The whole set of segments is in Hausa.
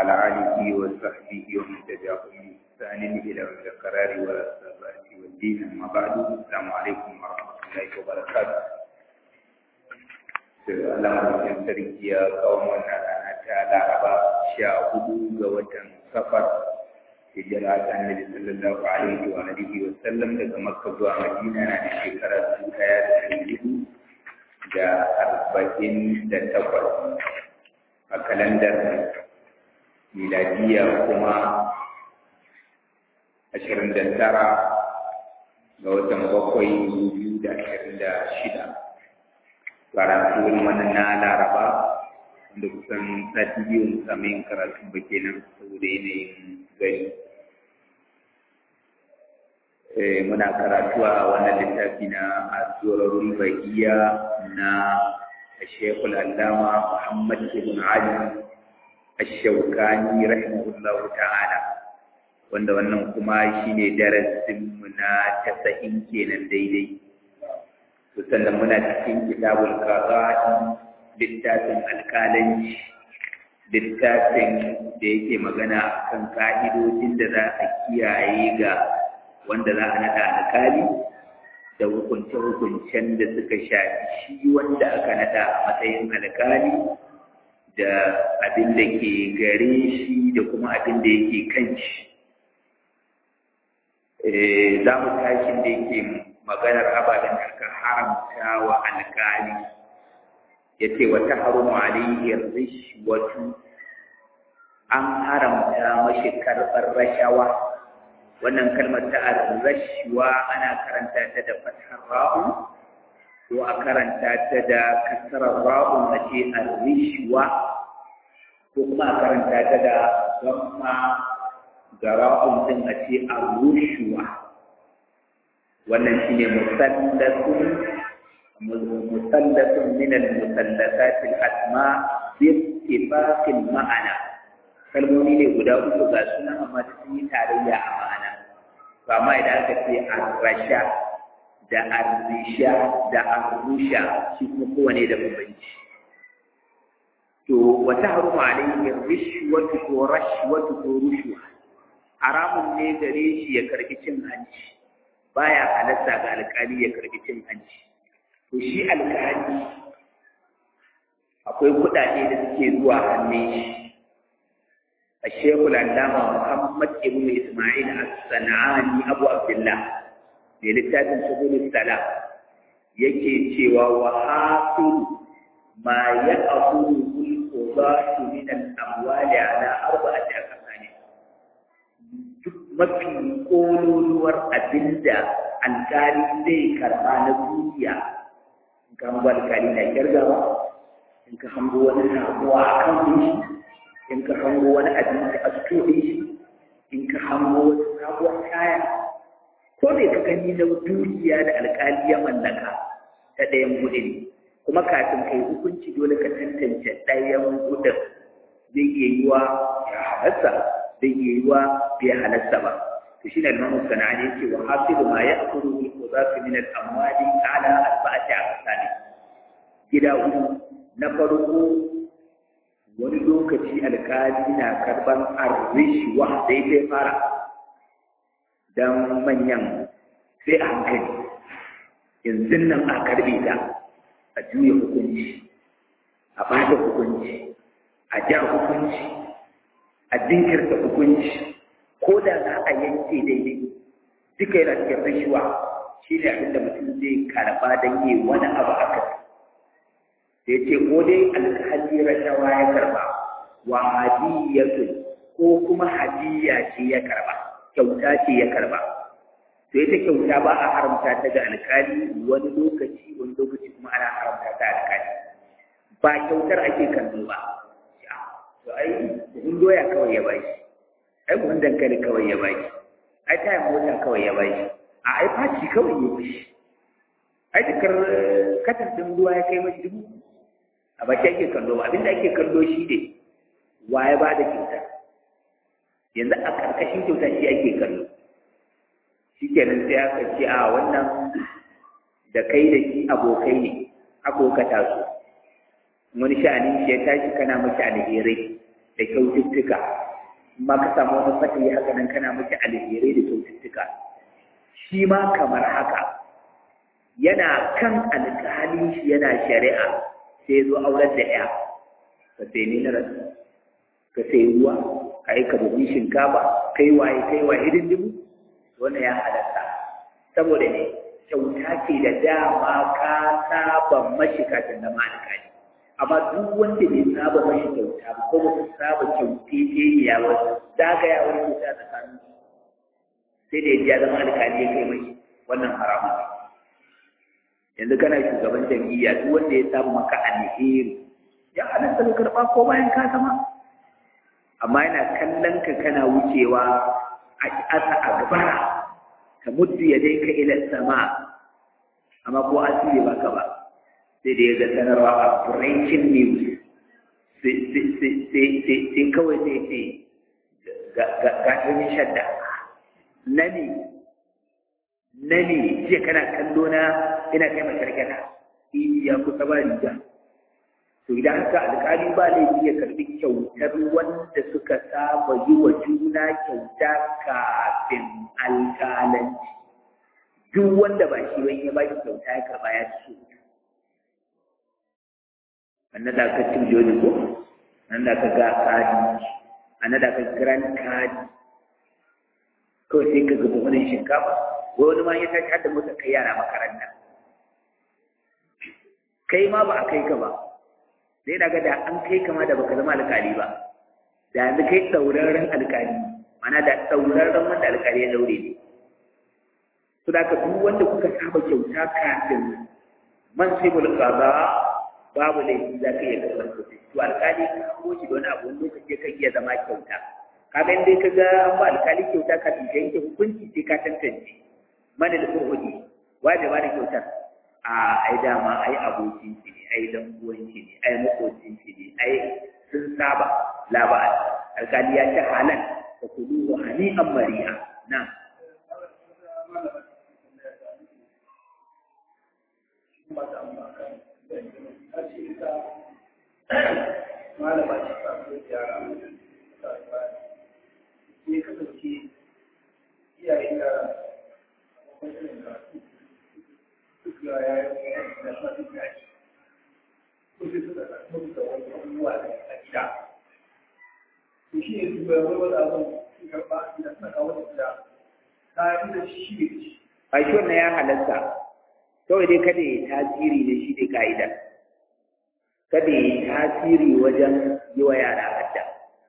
وعلى آله وصحبه ومن تبعهم بإحسان إلى يوم القرار والثبات والدين أما بعد السلام عليكم ورحمة الله وبركاته Allah mafi sarki ya kawo wannan rana ta Laraba sha hudu ga watan safar hijira ta Annabi sallallahu alaihi wa alihi wa sallam daga Makka zuwa Madina na da shekara dubu ɗaya da ɗari hudu da arba'in da takwas a kalandar miladiya kuma ashirin da tara ga watan bakwai biyu da ashirin da shida karatu wannan na laraba da kusan sati biyu samun karatu ba kenan saboda yanayin gari muna karatu a wannan littafi na azurarul bahiya na shekul allama muhammad ibn ali ash-shawkani rahimahullahu ta'ala wanda wannan kuma shine darasin mu na 90 kenan daidai sannan muna cikin kitabul qada'i littafin alƙalanci littafin da yake magana akan ka'idodin da za a kiyaye ga wanda za a naɗa alƙali da hukunce-hukuncen da suka shafi shi wanda aka naɗa a matsayin alƙali da abin da ke gare shi da kuma abin da yake kan shi za mu tashi da yake maganar ababen da aka haramta wa alƙali ya ce wata harumu alayyar rishwatu an haramta mashi karɓar rashawa wannan kalmar ta rashwa ana karanta ta da fathar ra'u ko a karanta ta da kasarar ra'u na ce rishwa ko kuma a karanta ta da zamma ga ra'un din a ce rushuwa wannan shine musallasun musallasun min al-musallasat al-asma bi ittifaqil ma'ana kalmomi ne guda uku ga sunan amma sun yi tarayya a ma'ana to amma idan aka ce ar-rasha da ar-risha da ar-rusha shi kuma kowane da bambanci to wa tahrumu alayhi rishwatu ko rashwatu ko rushwa haramun ne gare shi ya karbi cin hanci baya halatta ga alkali ya karbi cin hanci to shi alkali akwai kuɗaɗe da suke zuwa hannun shi الشيخ العلامة محمد ابن إسماعيل الصنعاني أبو عبد الله للتاج سبل السلام yake cewa wa hasil ma ya aqulu al-qudatu min al-amwali ala arba'ati aqsani duk mafi kololuwar abinda alkali zai karba na duniya in ka hango alkali na kirgawa in ka hango wani samuwa a kan shi in ka hango wani abinci a cikin shi in ka hango wata sabuwar kaya ko me ka gani na dukiya da alkali ya mallaka ta ɗayan gudun kuma kafin kai hukunci dole ka tantance ɗayan gudun zai iya yi wa ya halasta zai iya yi wa bai halasta ba to shi ne limamu sana'a ne ce wa hasilu ma ya akuru bil qudati min al amwali ala arba'ati aqsani gida uku na farko wani lokaci alkali na karban arrishuwa sai dai fara don manyan sai a hankali yanzu nan a karbe ta a juya hukunci a bada hukunci a ja hukunci a jinkirta hukunci ko da za a yanke daidai duka yana cikin rashuwa shi ne abinda mutum zai karba don yi wani abu a kai da ya ce ko dai alhali rashawa ya karba wa hadiyatu ko kuma hadiya ce ya karba kyauta ce ya karba to ita kyauta ba a haramta ta ga alkali wani lokaci wani lokaci kuma ana haramta ta alkali ba kyautar ake kallo ba to ai buhun doya kawai ya bashi ai buhun dankali kawai ya bashi ai tayan mota kawai ya bashi a ai faci kawai ya bashi ai dukkan katar din ruwa ya kai mashi dubu a baki ake kallo ba abinda ake kallo shi ne wa ya bada kyauta yanzu a ƙarƙashin kyauta shi ake kallo shi kenan sai aka ce a wannan da kai da shi abokai ne abokata su wani sha'anin shi ya tashi kana mashi alherai da kyaututtuka ma ka samu wani fatayi haka nan kana miki alherai da kyaututtuka shi ma kamar haka yana kan alƙalin shi yana shari'a sai zo aurar da ya ka sai mineral ka sai ruwa ka yi kabobin shinkafa kai waye kai waye hidindimu wannan ya halatta saboda ne kyauta ce da dama ka saba mashi kafin na alƙali amma duk wanda bai saba mashi kyauta ba ko ba su saba kyaute ce ya wasu zagayawar kyauta tsakanin sai da ya zama alƙali ya kai mashi wannan haramun yanzu kana shugaban jam'iyya duk wanda ya saba maka alheri ya halatta ka karɓa ko bayan ka sama amma yana kallon ka kana wucewa a asa a gabara ka muddu ya dai ka ila sama amma ko asiri baka ba sai da ya ga sanarwa a breaking news sai kawai sai ce ga ɗanin shadda na ne na ne jiya kana kallo na ina kai makarkata ya kusa ba riga to idan haka alƙali ba laifi ya karɓi kyautar wanda suka saba yi wa juna kyauta kafin alƙalanci duk wanda ba shi wani ya ba shi kyauta ya karɓa ya ci so annan da aka cin joni ko nan da aka ga kadi annan da aka grand kadi kawai sai ka gaba wani shinkafa ko wani ma ya tashi har da mota kai yara makaranta kai ma ba a kai ka ba sai na ga da an kai kama da baka zama alƙali ba da yanzu kai tsauraren alƙali mana da tsauraren wanda alƙali ya daure ne su da duk wanda kuka saba kyauta kafin man sai mulkaza babu laifi za ka iya karɓar kuɗi to alƙali ka hango shi da wani abu wani lokaci kan iya zama kyauta kaga in dai ka ga an ba alƙali kyauta kafin ka yanke hukunci sai ka tantance mana da kurhudi waje ba da kyautar a ai dama ai abokin shi ne ai dan uwan shi ne ai makocin shi ne ai sun saba la ba alƙali ya ce halal fa kulu wa hani'an mari'a na malama ce ta so yara ne kasance iyayen yara wajen karatu duk da ya yi da suna duk da ake ko sai suka karatu da wani abubuwa a gida to shi ne su bai wani wani abin su karɓa idan suna kawo da gida kayan da shi ne ci a shi wannan ya halatta kawai dai kada ya tasiri da shi ne ka'ida kada ya tasiri wajen yi wa yara hadda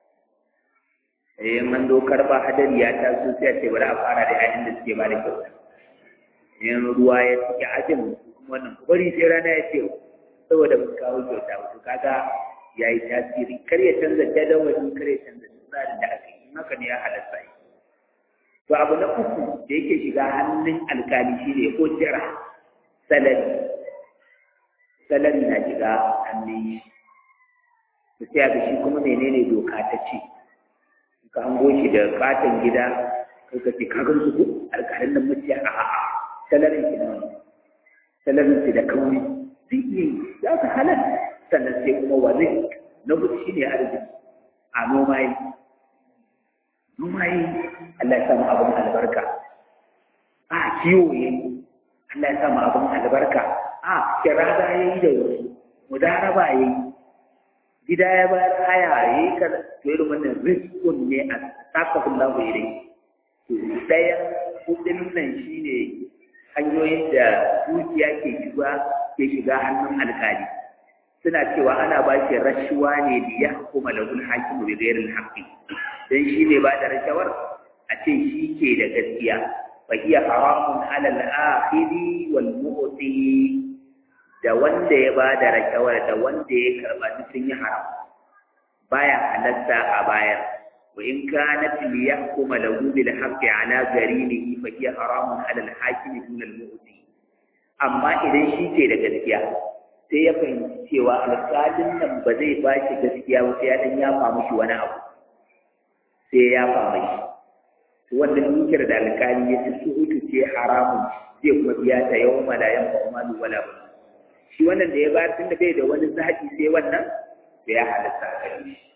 eh man do karba hadari ya taso sai a ce bari a fara da yayin da suke ba da kyauta in ruwa ya cike ajin kuma wannan bari sai rana ya ce saboda mun kawo kyauta wato kaga ya yi tasiri kar ya canza jadawali kar ya canza tsarin da aka yi haka ne ya halatta yi to abu na uku da yake shiga hannun alkali shine ujira salari salari na shiga hannun shi to sai ga shi kuma menene doka ta ce ka hango shi da katon gida kai ka ce kagan su ko alƙalin nan mutiya a a'a salarin shi nan salarin shi da kauri zai iya yi za ka halal sannan sai kuma wani na gudu shi ne arziki a noma yi noma yi Allah ya samu abin albarka a kiwo yi Allah ya samu abin albarka a kirada ya yi da wasu mudaraba ya yi gida ya bayar haya ya yi ka to irin wannan rizkun ne a sakafin lahu irai to ɗaya kudin nan shine hanyoyin da dukiya ke shiga ke shiga hannun alkali suna cewa ana ba shi rashuwa ne da ya hukuma lahul hakimu bi ghairil haqqi dan shi ne ba da rashawar a ce shi ke da gaskiya fa hiya haramun ala al-akhiri wal mu'ti da wanda ya ba da rashawar da wanda ya karba duk sun yi haram baya halatta a bayar wa in kanat li yahkuma lahu bil haqqi ala garinihi fa hiya haramun ala al hakim dun al mu'ti amma idan shi ke da gaskiya sai ya fahimci cewa alƙalin nan ba zai ba shi gaskiya ba sai ya dan ya famu shi wani abu sai ya famu shi to wannan dukiyar da alƙali ya ci suhutu ce haramun zai kuma biya ta yawan malayan ba kuma wala ba shi wannan da ya bayar tun da bai da wani zaɓi sai wannan da ya halatta a gare shi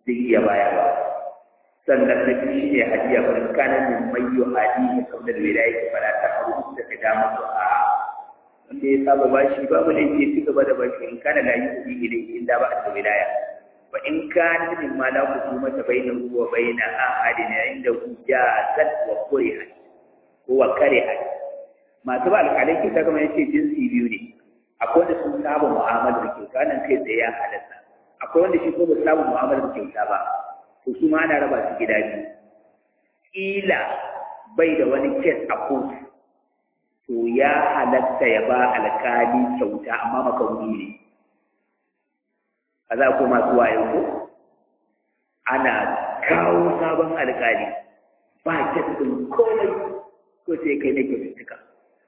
zai iya bayarwa sannan na biyu shi ne hadiya ba in kana min mayyo hadiya kamar da wilaya ke fara ta haru da ka da musu a wanda ya saba bashi babu da yake ci gaba da bashi in kana la yi kuɗi ilai in da ba a da wilaya wa in kana min ma la hukuma ta baina wa baina ahadin inda hujjat wa kurihat ko wa karihat masu ba alƙalai ke ta kamar yace jinsi biyu ne akwai wanda sun saba mu'amalar kyauta nan kai tsaye ya halatta akwai wanda shi ko ba saba mu'amalar kyauta ba to su ma ana raba su gida biyu kila bai da wani kes a kotu to ya halatta ya ba alƙali kyauta amma makaruni ne a za ko masu wayo ko ana kawo sabon alƙali ba kes ɗin komai ko sai kai na kyaututtuka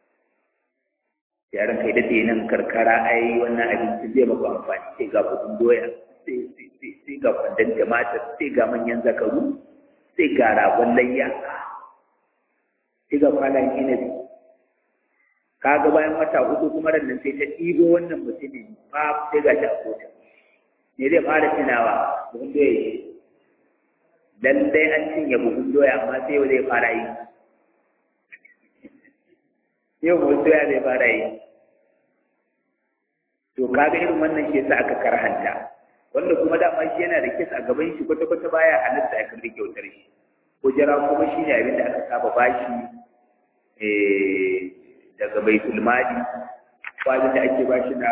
yaran kai daɗe nan karkara ai wannan abinci zai maka amfani sai ga kudin doya sai ga kwandon tumatir sai ga manyan zakaru sai ga ragon layya sai ga kwanan inabi kaga bayan wata hudu kuma ran nan sai ta ɗibo wannan mutumin ba sai ga shi a kotu me zai fara tunawa buhun doya ce lallai an cinye buhun doya amma sai yau zai fara yi yau mutu ya zai fara yi to kaga irin wannan shi yasa aka karhanta wanda kuma dama shi yana da kis a gaban shi kwata kwata baya halitta ya karbi kyautar shi kujera kuma shi ne abin da aka saba bashi daga baitul mali ko abin da ake bashi na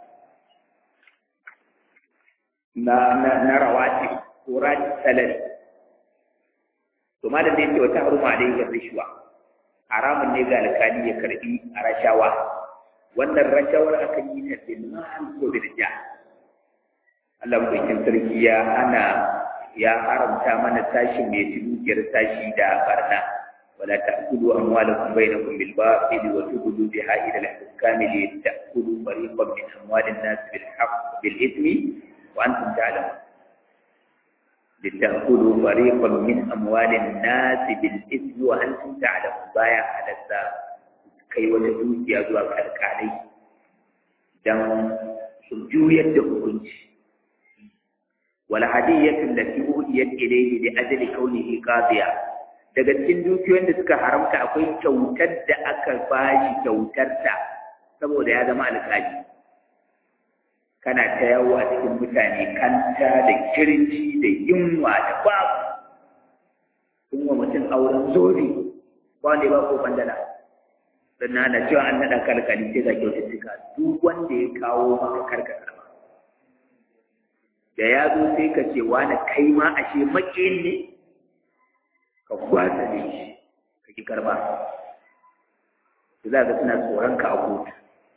na na na rawati ko rati salari to malam da yake wata haruma alaihi rishwa haramun ne ga alkali ya karbi a rashawa wannan rashawar aka yi ta bil ma'al ko bil ja Allah mutum sarki ya hana ya haramta mana tashi mai ci dukiyar tashi da barna wala ta'kulu amwalakum bainakum bil batil wa tubdu biha ila al-hukami li ta'kulu fariqan min amwalin nas bil haqq bil ithmi wa antum ta'lamun لتأكلوا فريقا من أموال الناس بالإثم وأنتم تعلمون بايا حدثا كي وتدوك يا زوا كالكالي دم سجوية دهونج والهدية التي أهديت إليه لأجل كونه قاضيا daga cikin dukiyoyin da suka haramta akwai kyautar da aka bashi kyautarta saboda ya zama alƙali kana ta yawo a cikin mutane kanta da kirci da yunwa da babu sun wa mutum auren zobe ba wanda ya ba ko bandana don na da cewa an naɗa kalkali sai ga kyaututtuka duk wanda ya kawo maka karka karba da ya zo sai ka ce wani kai ma ashe maƙin ne ka gwasa ne shi ka ki karba za ga suna tsoron ka a kotu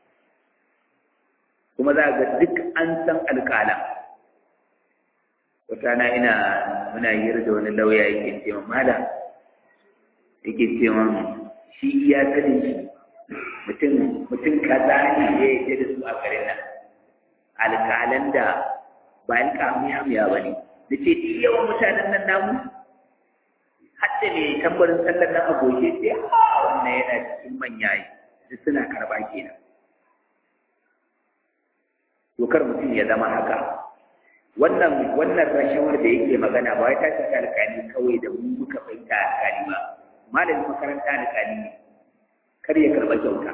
kuma za ga duk an san alƙala wata na ina muna hira da wani lauya yake ce ma mala yake ce ma shi iya sanin shi mutum mutum kaza ne ya yi da su a garin nan alƙalan da ba yan kamiya miya ba ne da ce yawan mutanen nan namu hatta ne tambarin sallar nan a goge sai ha wannan yana cikin manya yi suna karɓa kenan dokar mutum ya zama haka wannan wannan rashawar da yake magana ba wai ta shafi alƙali kawai da mu muka fahimta alƙali ba malamin makaranta alƙali ne kar ya karɓa kyauta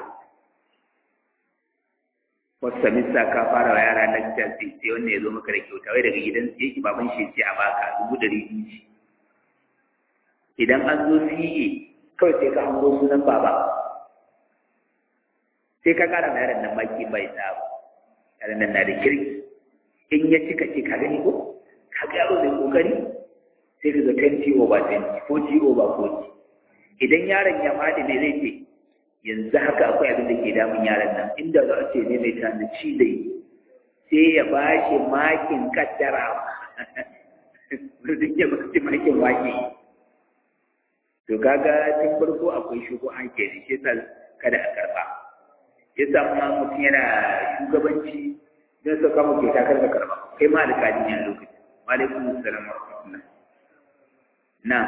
wasu samista ka fara wa yara na sai sai wannan ya zo maka da kyauta wai daga gidan sai yake baban shi ce a baka dubu ɗari biyu ce idan an zo CA kawai sai ka hango sunan baba sai ka ƙara ma yaron nan maki bai samu yaron nan na da kirki in ya cika ce ka gani ko ka ga yaro mai kokari sai ka ga 20 over 20 40 over 40 idan yaron ya faɗi ne zai ce yanzu haka akwai abin da ke damun yaron nan inda za a ce ne mai tana ci zai sai ya ba shi makin kaddara duk ya baka makin wake to kaga tun farko akwai shugo an ke shi yasa kada a karba yasa kuma mutum yana shugabanci don su kama ke takar da karba kai ma alƙali ne a lokacin wa alaikum assalam wa rahmatullah na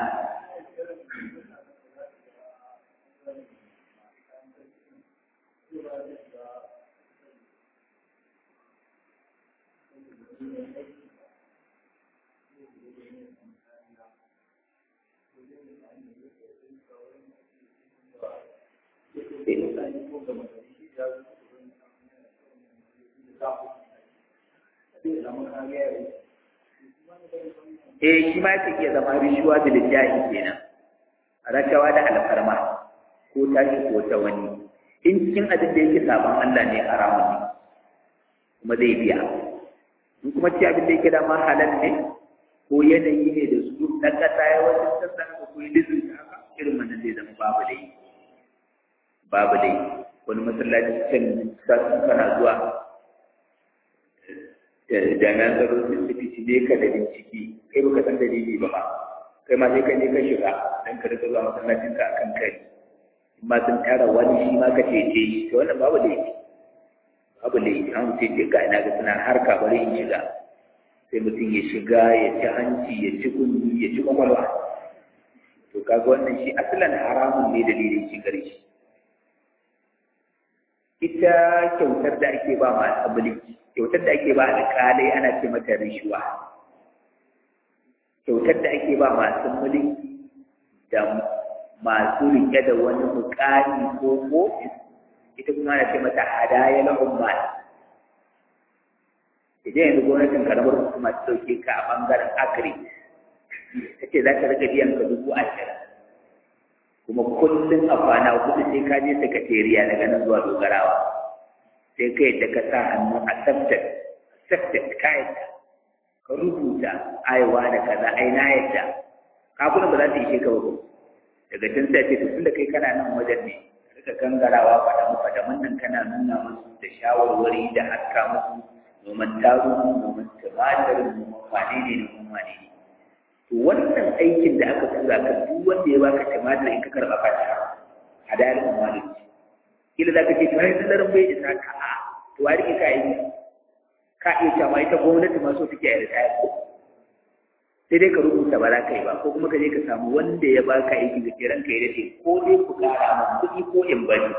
eh shi ma yake iya zama rishuwa da lillahi kenan rashawa da alfarma ko tashi ko ta wani in cikin abin da yake sabon Allah ne haramun ne kuma zai biya in kuma ci abin da yake da ma halal ne ko yanayi ne da su na kasa ya wasu sassan ko ko lizu haka irin wannan zai zama babu dai babu dai wani masallaci can sassan kana zuwa jami'an tsaro sun tafi ne ka da bincike kai baka san dalili ba ba kai ma sai ka je ka shiga dan ka rika zuwa masallacin ka akan kai ma sun tara wani shi ma ka cece shi to wannan babu laifi babu laifi an ce ce ga ina ga suna harka bari in shiga sai mutum ya shiga ya ci hanci ya ci kunni ya ci kwakwalwa to kaga wannan shi asalan haramun ne dalilin shigar shi ita kyautar da ake ba masu mulki kyautar da ake ba alƙalai ana ce mata rishuwa kyautar da ake ba masu mulki da masu riƙe da wani muƙami ko ofis ita kuma ana ce mata hadaya na umma idan yanzu gwamnatin karamar hukuma ta ɗauke ka a ɓangaren agri ta ce za ta riƙa biyan ka dubu ashirin kuma kullum a kwana hudu sai ka je sakatariya daga nan zuwa dogarawa sai ka yadda ka sa hannu a accepted accepted ka yadda ka rubuta aiwa da kaza ai na yadda kakunan ba za ta ishe ka ba daga can sai ce tun da kai kana nan wajen ne rika gangarawa fadamu fadamun nan kana nuna musu da shawarwari da haska musu noman taro noman tumatir noman wane ne noman wane ne to wannan aikin da aka tura ka duk wanda ya baka tumatir in ka karɓa ka ta hadayar umarin kila za ka ce to ai sanarin bai isa ka a to wa rike ka yi ka iya cewa ita gwamnati ma so take a ritaya ko sai dai ka rubuta ba za ka yi ba ko kuma ka je ka samu wanda ya baka aiki da kiran ka ya dace ko dai ku kara ma kuɗi ko in bari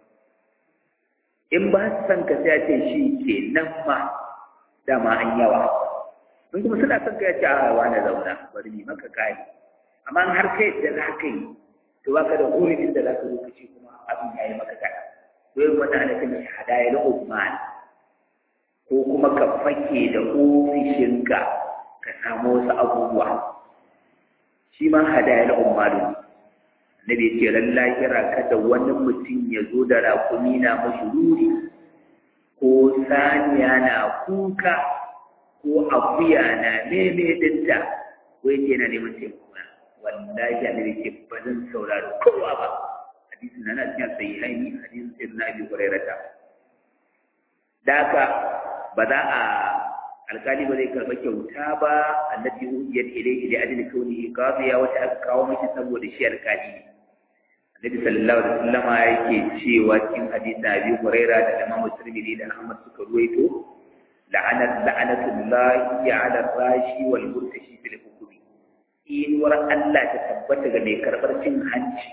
in ba su san ka sai a ce shi ke nan ma dama an yawa in kuma suna son ka ya ce a wani zauna bari ni maka kai amma in har kai da za ka yi to baka da hurumin da za ka zo ka ce kuma abin ya yi maka kaɗa to yin wannan ana kan hadaya na Usman ko kuma ka fake da ofishinka ka samu wasu abubuwa shi ma hadaya na umaru na bai ce ran lahira kada wani mutum ya zo da rakumi na mashururi ko saniya na kuka ko akuya na meme dinta ko yake yana neman taimako na wallahi annabi ce ba zan saurari kowa ba hadisin na cikin sahihaini hadisin sai na abi hurairata da haka ba za a alkali ba zai karɓa kyauta ba allati uhiyat ilayhi li ajli kawnihi qadiya wata aka kawo mishi saboda shi alkali ne annabi sallallahu alaihi wasallama yake cewa cikin hadisin abi huraira da imam tirmidhi da ahmad suka ruwaito la'anat la'anatullahi ala rashi wal murtashi fil hukmi inuwar Allah ta tabbata ga mai karɓar cin hanci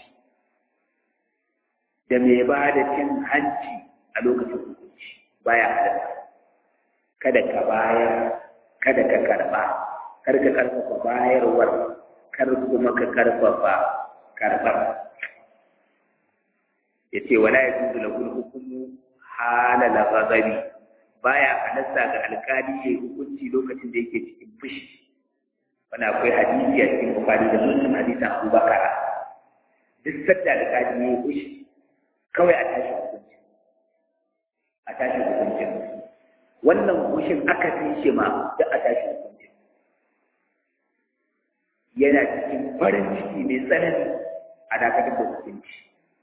da mai ba da cin hanci a lokacin hukunci baya halatta kada ka bayar kada ka karba kar ka karfafa bayarwar kar kuma ka karfafa karbar yace wala yajuzu lahu al-hukmu halal ghadabi baya halatta ga alkali ya hukunci lokacin da yake cikin fushi wani akwai hadisi a cikin bukari da muslim hadisin abubakar duk sadda alkali ya fushi kawai a tashi hukunci a tashi hukuncin wannan hushin aka fi shi ma da a tashi hukunci yana cikin farin ciki mai tsanani a dakatar da hukunci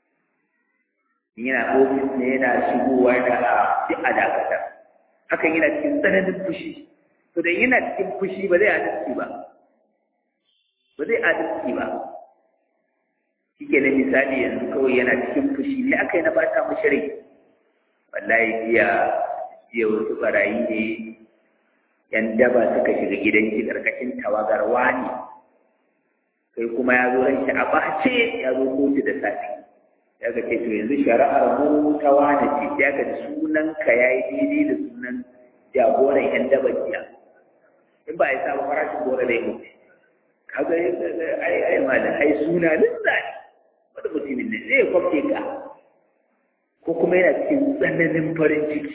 yana ofis ne yana shigowa da a duk a dakatar hakan yana cikin tsananin fushi to da yana cikin fushi ba zai adalci ba ba zai adalci ba shike na misali yanzu kawai yana cikin fushi ne aka yi na bata mashi rai wallahi jiya jiya wasu barayi ne yan daba suka shiga gidan shi karkashin tawagar wani sai kuma ya zo ranshi a bace ya zo kotu da safi ya ga ce to yanzu shari'ar mu ta wani ce ya ga sunan ka yayi daidai da sunan jagoran yan daba jiya in ba ya sa ba farashin gora da yau kaga ai ai malam ai suna lissa ne wanda mutumin ne zai kwafte ka ko kuma yana cikin tsananin farin ciki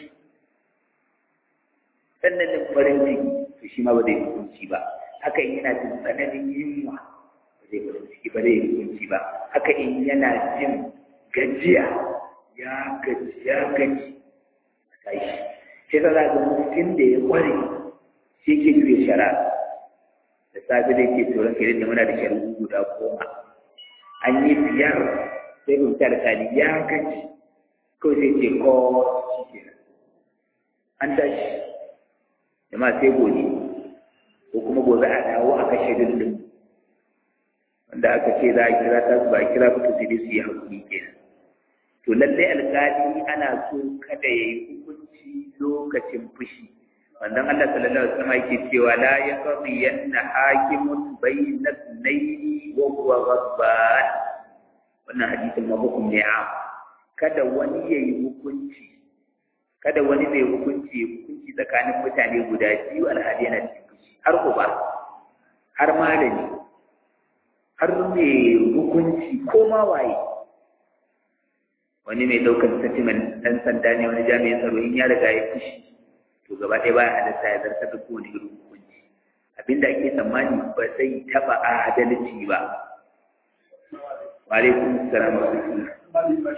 tsananin farin ciki to shi ma ba zai hukunci ba haka in yana jin tsananin yunwa ba zai farin ciki ba zai hukunci ba haka in yana jin gajiya ya gaji ya gaji sai shi sai za ga mutum da ya kware shi ke juya shara da safe da ke tsoron kai da muna da shari'u guda goma an yi biyar sai mun ta da tali ya gaji kawai sai ce ko shi ke an tashi jama'a sai gobe ko kuma gobe a dawo a kashe dindin wanda aka ce za a kira ta su ba a kira ba to sai dai su yi hakuri kenan to lallai alƙali ana so kada ya yi hukunci lokacin fushi wannan Allah sallallahu alaihi wasallam yake cewa la yaqdi yanna hakimun bayna ithnayn wa huwa ghadban wannan hadisin mabukum ne a kada wani ya yi hukunci kada wani mai hukunci ya hukunci tsakanin mutane guda biyu alhali yana cikin fushi har uba har malami har mai hukunci ko ma waye wani mai ɗaukar sentimen ɗan sanda ne wani jami'in tsaro in ya riga ya fushi to gaba ɗaya baya halatta ya zartar da kowane irin hukunci abinda ake tsammani ba zai taɓa adalci ba wa alaikum assalam wa rahmatullah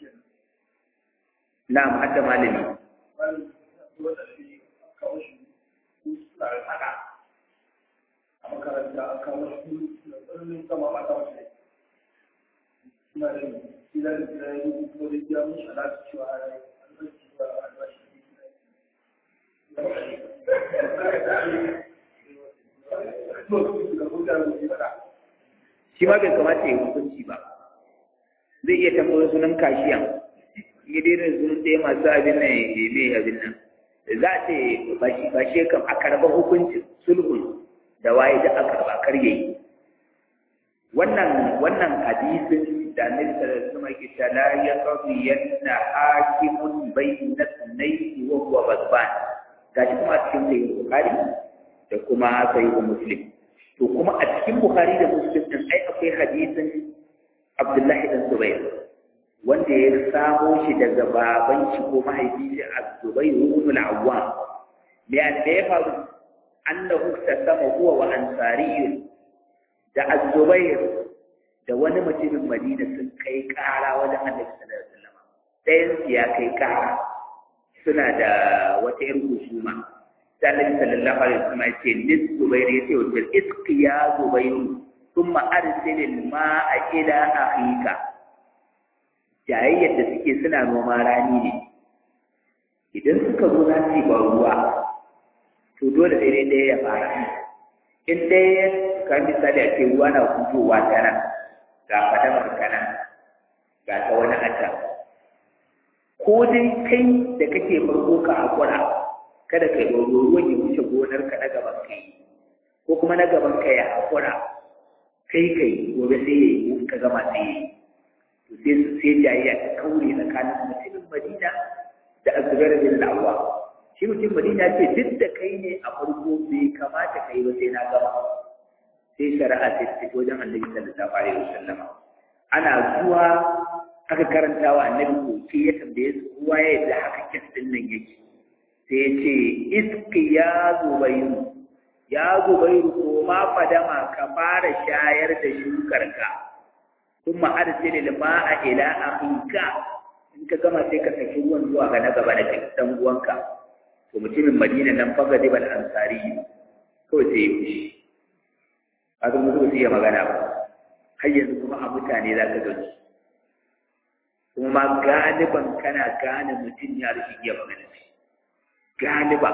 na'am hadda malami a makaranta a kawo shi da tsarnin sama ba ta wasu suna da gida da gida ya yi kuma da gida mun shana su cewa a rai albashi ba albashi shi ma bai kamata ya hukunci ba zai iya tambayar sunan kashiyan ya daina sunan ɗaya masu abin nan ya mai abin nan za a ce ba shi kam a karɓar hukuncin sulhun da waye da aka karɓa kar yayi wannan wannan hadisin da annabi sallallahu alaihi wasallam yake cewa la yaqdi yanna hakimun bayna sunnayhi wa huwa ghadban gashi kuma a cikin sahih bukhari da kuma sahih muslim to kuma a cikin bukhari da muslim din ai akwai hadisin abdullahi dan zubair wanda ya samo shi daga baban shi ko mahaifi shi az-zubair ibn al-awwam me da ya faru annahu tasama huwa wa ansariyun da az-zubair da wani mutumin Madina sun kai ƙara wajen Annabi sallallahu alaihi wasallam ɗayan su ya kai ƙara suna da wata ƴar husuma sai Annabi sallallahu alaihi wasallam ya ce lis Zubair ya ce wa iski ya Zubair thumma arsil al-ma'a ila akhika jayayyar da suke suna noma rani ne idan suka zo za su yi ban ruwa to dole sai dai ɗaya ya fara in ɗaya ka misali a ce ruwa na fitowa ta nan ga fadamar kana ga ta wani ata ko dai kai da kake farko ka hakura kada ka yi ruwan ya wuce gonar ka na gaban kai ko kuma na gaban ka ya hakura kai kai gobe sai ya yi ka gama sai ya yi to sai su sai jayayya ta kaure tsakanin mutumin madina da azubar bin lawa shi mutum madina ce duk da kai ne a farko bai kamata kai ba sai na gama sai shari'a sai ta fito wajen annabi sallallahu alaihi wasallam ana zuwa aka karanta wa annabi koke ya tambaye su kowa ya yadda haka kes din nan yake sai ya ce iski ya zubairu ya zubairu ko ma fadama ka fara shayar da shukarka kuma arsil ma'a ila akhika in ka gama sai ka saki ruwan zuwa ga na gaba da dan uwanka to mutumin madina nan faga dibal ansari kawai sai ya fushi kaga mu zuwa iya magana ba har yanzu kuma a mutane za ka gani kuma ma galiban kana gane mutum ya rashin iya magana shi galiba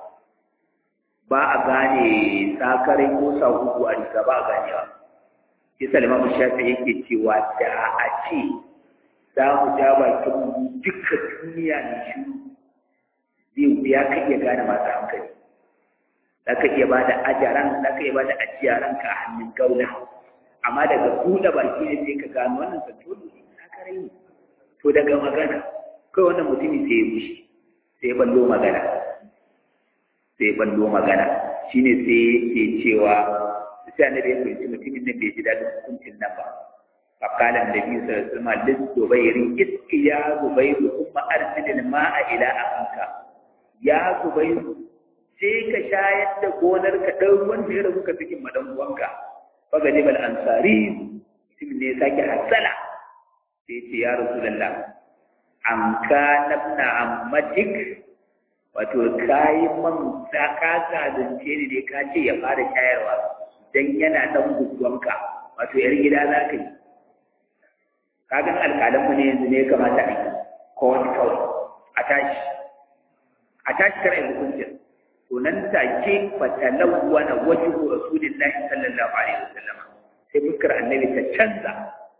ba a gane sakarai ko sahuhu a riga ba a ganewa shi salima shafi yake cewa da a ce za mu ja bakin mu duka duniya ne shiru zai wuya ka iya gane masu hankali za ka iya ba da ajaran za ka iya ba da ajiyaran ka a hannun gauna amma daga buɗe baki ne sai ka gano wannan santolo ne sakarai ne to daga magana kai wannan mutumi sai ya bushe sai ya ballo magana sai ya ballo magana shine sai yake cewa sai annabi ya fahimci mutumin nan bai ji daɗin hukuncin nan ba فقال النبي صلى الله عليه وسلم للزبير اسق يا زبير ثم ارسل الماء الى اخيك يا زبير sai ka shayar da gonar ka ɗan ruwan da ya rabu ka cikin madan uwanka faga jibal ansari mutum ne ya sake hasala sai ce ya rasulullah an ka nabna ammatik wato kayi man da ka zalunce ni ne ka ce ya fara shayarwa dan yana dan guguwanka wato yar gida za ka yi kagan alƙalan mu ne yanzu ne ya kamata a yi ko wani kawai a tashi a tashi kar a yi hukuncin to nan take fatalawwa na wajhu rasulillahi sallallahu alaihi wasallam sai fuskar annabi ta canza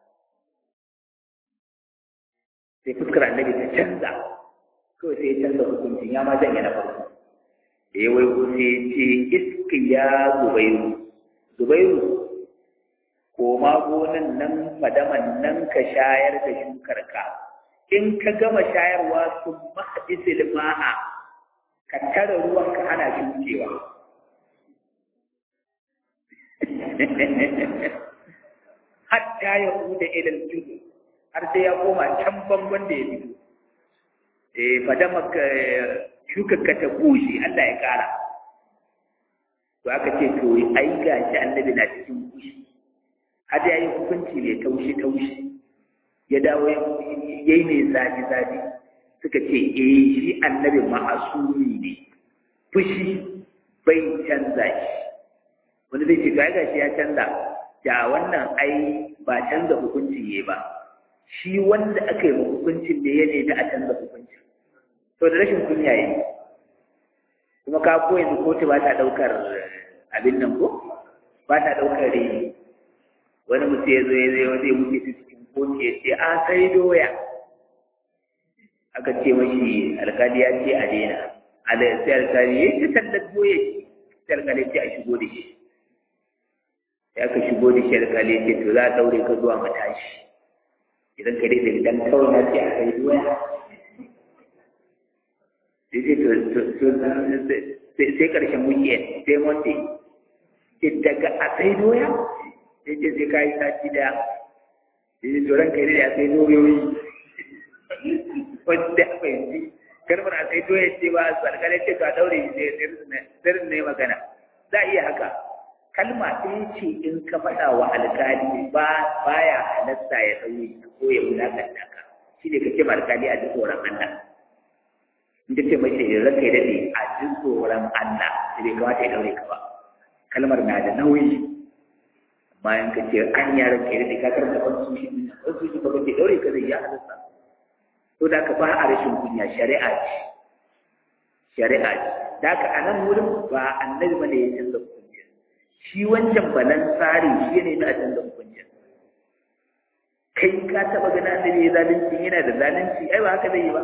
sai fuskar annabi ta canza kawai sai ya canza hukuncin ya ma zanya na farko da ya wai ko sai ya ce iski ya zubairu zubairu koma gonan nan madaman nan ka shayar da shukarka in ka gama shayarwa sun mahadisil ma'a ka tara ruwan ka ana shukewa hatta ya huda ilal judu har sai ya koma can bangon da ya fito eh fadama ka shukarka ta bushe Allah ya kara to aka ce to ai gashi annabi na cikin bushi har ya yi hukunci mai taushi-taushi ya dawo ya yi mai zafi-zafi suka ce eh shi annabi ma'asumi ne fushi bai canza shi wani zai ce ga gashi ya canza da wannan ai ba canza hukuncin ya ba shi wanda aka yi hukuncin ne ya nemi a canza hukuncin to da rashin kunya yi kuma ka ko yanzu kotu ba ta ɗaukar abin nan ko ba ta ɗaukar rini wani mutum ya zo ya zai zai wuce su cikin kotu ya ce a sai doya aka ce mashi alkali ya ce a daina ala sai alkali ya ce tallar doya sai alkali ce a shigo da shi sai aka shigo da shi alkali ce to za a daure ka zuwa matashi idan ka daidai idan kawai na ce a kai doya sai karshen weekend sai monday daga a sai doya sai ce sai kayi sati da yi tsoron kai da ya sai doyoyi wanda bai ji karfin a sai doya ce ba su alƙalai ce ka daure shi sai sirrin ne magana za a iya haka kalma ɗaya ce in ka faɗa wa alƙali ba baya halatta ya ɗauye ko ya wulaƙanta ka shi ne ka ce ma alƙali a ji tsoron Allah in ta ce mace ranka ya daɗe a ji tsoron Allah sai bai kamata ya daure ka ba kalmar na da nauyi bayan ka ce an yara ke da ka karanta constitution din constitution ba ka ce daure ka zai ya halatta to da ka ba a rashin kunya shari'a ce shari'a ce da ka anan wurin ba annabi bane ya canza hukuncin shi wancan balan tsari shi ne na canza hukuncin kai ka taba gana annabi ya zalunci yana da zalunci ai ba haka zai yi ba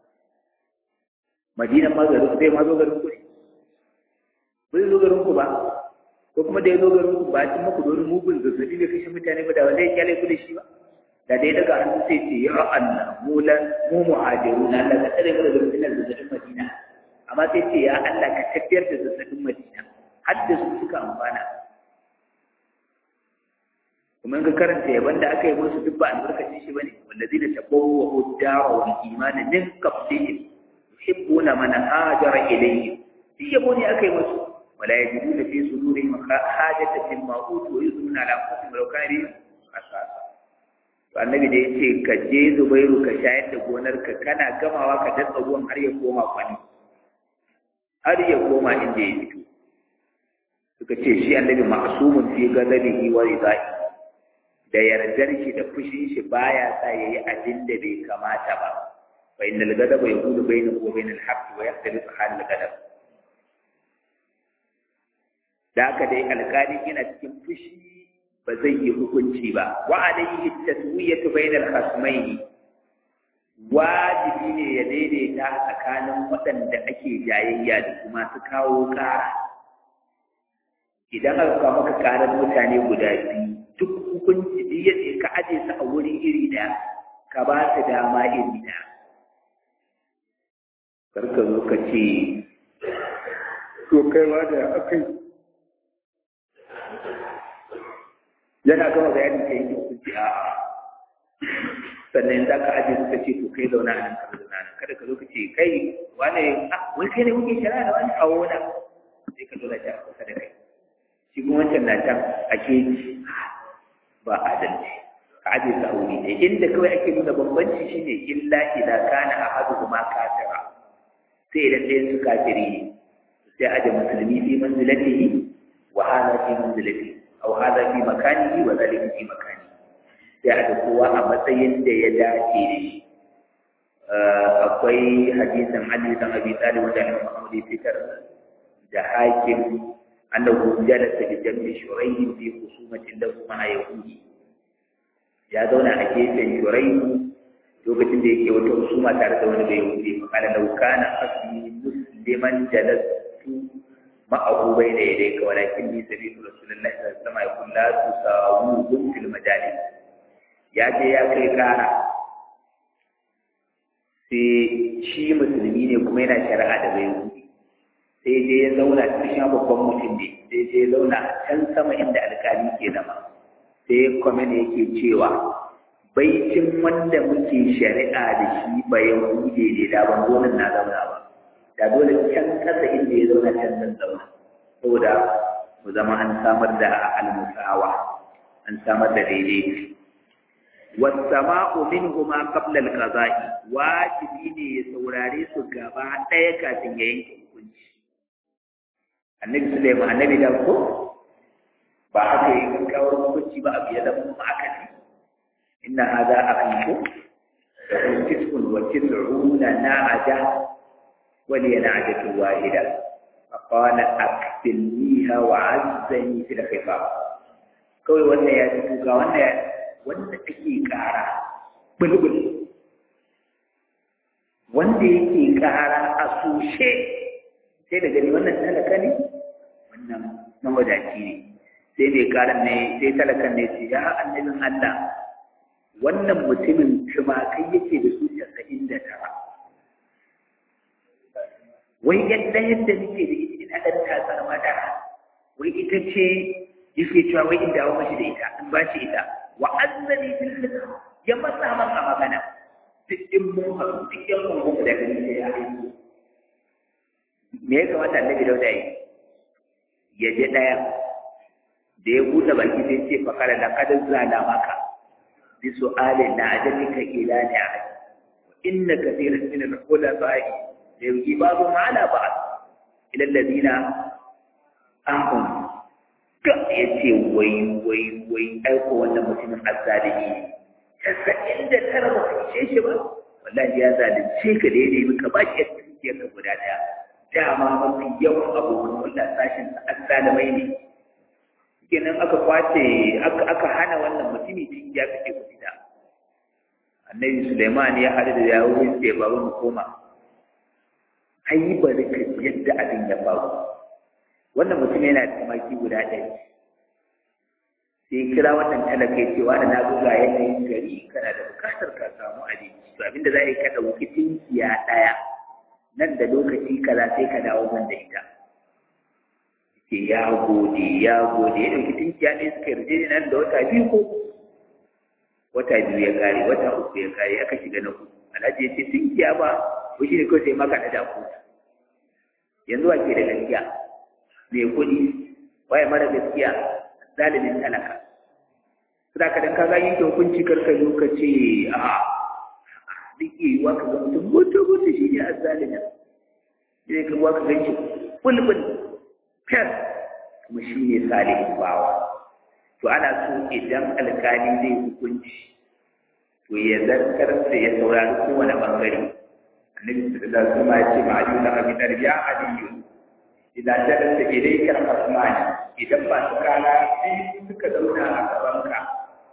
madinan ma garin zai ma zo garin ku ne bai zo garin ku ba ko kuma da ya zo garin ku ba cin maku domin mugun zazzabi bai kashe mutane ba da wanda ya kyale ku da shi ba da dai daga hannu sai ce ya Allah mu lan mu muhajiru na Allah ka tsare mu daga fitinar zazzabin Madina amma sai ce ya Allah ka tafiyar da zazzabin Madina har da su suka amfana kuma in ka karanta yaban da aka yi musu duk ba albarkacin shi bane wallazina tabawwa ad-dara wal iman min qablihim yuhibbuna man hajara ilayhim shi yabo ne aka yi musu ولا يجدون في صدورهم حاجة مما أوتوا ويؤثرون على أنفسهم ولو كان بهم خصاصة annabi da ya ce ka je zubairu ka shayar da gonarka kana gamawa ka datsa ruwan har ya koma kwani har ya koma inda ya fito suka ce shi annabi ma'sumun fi ghadabihi wa ridai da yardar shi da fushin shi baya sa yayi abin da bai kamata ba fa innal ghadaba yaqulu bainahu wa bainal haqqi wa yaxtalifu halul ghadab da haka dai alƙali yana cikin fushi ba zai yi hukunci ba wa alayhi taswiyatu bainal khasmaini wajibi ne ya daidaita tsakanin waɗanda ake jayayya da kuma su kawo ƙara idan aka kawo maka ƙarar mutane guda biyu duk hukunci duk yadda ka aje su a wuri iri ɗaya ka ba su dama iri ɗaya karka zo ka ce to kaiwa da aka yi yana gama bayanin ka yanke hukunci a sannan za ka ajiye suka ce to kai zauna a nan ka zauna nan kada ka zo ka ce kai wane ah wai kai ne kuke shari'a da wani kawo na sai ka zauna can kusa da kai shi kuma wancan na can a keji ba adalci ka ajiye su a wuri ɗaya inda kawai ake nuna bambanci shine illa idan kana ahaduhuma kafira sai idan ɗayan su kafiri ne sai aje musulmi fi manzilatihi wa hada fi manzilatihi aw hada fi makanihi wa zalika fi makani sai aje kowa a matsayin da ya dace da shi akwai hadisin Ali dan Abi Talib wanda Imam Muhammad ya fitar da hakim annahu jalasa bi jambi shurayh fi khusumatin lahu ma'a yahudi ya zauna a gefen shurayh lokacin da yake wata husuma tare da wani bai yahudi fa kana law kana asli musliman jalastu ma'ahu bayna yadayka walakin ni sabitu rasulullahi sallallahu alaihi wasallam yakun la tusawuhum fil majalis ya je ya kai kara sai shi musulmi ne kuma yana shari'a da bai yahudi sai je ya zauna cikin babban mutum ne sai je ya zauna can sama inda alkali ke zama sai kwamen yake cewa baicin wanda muke shari'a da shi ba yahude ne da ban zo na zauna ba da dole can kasa inda ya zauna can zan zauna saboda mu zama an samar da almusawa an samar da daidai wasama'u minhuma qabla al-qada'i wajibi ne ya saurare su gaba ɗaya kafin ya yanke hukunci annabi Sulaiman annabi da ko ba haka yi gaggawar hukunci ba abu ya zama kuma aka ne inna hadha akhiku lahu tis'un wa tis'una na'aja wa li na'ajatu wahida faqala akfilniha wa 'azzani fil khifaf kawai wannan ya ci ga wannan ya wanda ake ƙara bulbul wanda yake ƙara a sushe sai da gani wannan talaka ne wannan mawadaci ne sai mai ƙaran ne sai talakan ne ce ya annabin Allah wannan mutumin tumakai yake da su casa'in da tara wai yadda yadda nake da ita ina ɗan tasar madara wai ita ce yake cewa wai in dawo mashi da ita in ba shi ita wa azzani fil khitr ya matsa man a magana duk in mun haɗu duk yan kungun da gani sai ya aiki me ya kamata annabi dauda yi ya je ɗaya da ya buɗe baki sai ce fa kala laqad zala maka bi su'ali na ajabika ila ni ahad wa inna kathiran min al-khulafa'i la yujibu ma'ala ba'd ila alladhina ahum ga ya ce wai wai wai aiko wannan mutumin azzalimi ne casa'in da tara ba ka ishe shi ba wallahi ya zalunce ka da ya nemi ka ba ki dukiyar ka guda daya dama mafi yawan abokan hulɗa sashin azzalimai ne kenan aka kwace aka hana wannan mutumi cikin ya fice ku fita annabi Sulaiman ya haɗu da yawo sai baba mu koma ai bari ka yadda abin ya faru wannan mutum yana da tumaki guda ɗaya sai kira wannan talaka cewa da na buga yanayin gari kana da bukatar ka samu abinci to abinda za a yi ka ɗauki tinkiya ɗaya nan da lokaci kaza sai ka dawo man da ita ce ya gode ya gode ya ɗauki tinkiya ɗaya suka yarda nan da wata biyu ko wata biyu ya kare wata uku ya kare aka shiga na uku alhaji ya ce tinkiya ba ko shi ne kawai sai maka da daku yanzu wa ke da gaskiya mai kuɗi waye mara gaskiya zalimin talaka suna ka dan kaga yanke hukunci karka zo ka ce a duk yiwuwa ka ga mutum mutu mutu shi ne a zalimin sai ka ka gan shi bulbul fiyar kuma shi ne salihin bawa to ana so idan alkali zai hukunci to ya zartar da ya saurari kowane bangare annabi sallallahu alaihi wasallam ya ce ma aliyu na abi talib ya aliyu idan jalasa ilayka al-asman idan ba su kana biyu suka zauna a gabanka